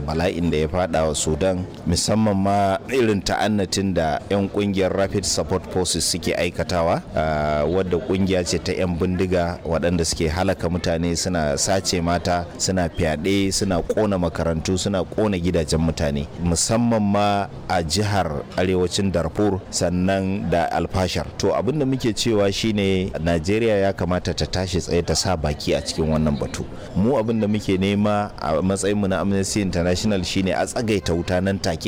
bala'in da ya fada wa sudan musamman ma irin ta'annatin da 'yan kungiyar rapid support forces suke aikatawa wadda kungiya ce ta 'yan bindiga waɗanda suke halaka mutane suna sace mata suna fyaɗe suna ƙona makarantu suna ƙona gidajen mutane musamman ma a jihar arewacin darfur sannan da alfashar to abin da muke cewa shine najeriya ya kamata ta tashi tsaye ta sa baki a cikin wannan batu mu abin da muke nema a matsayinmu na amnesty international shine a tsagaita wuta nan take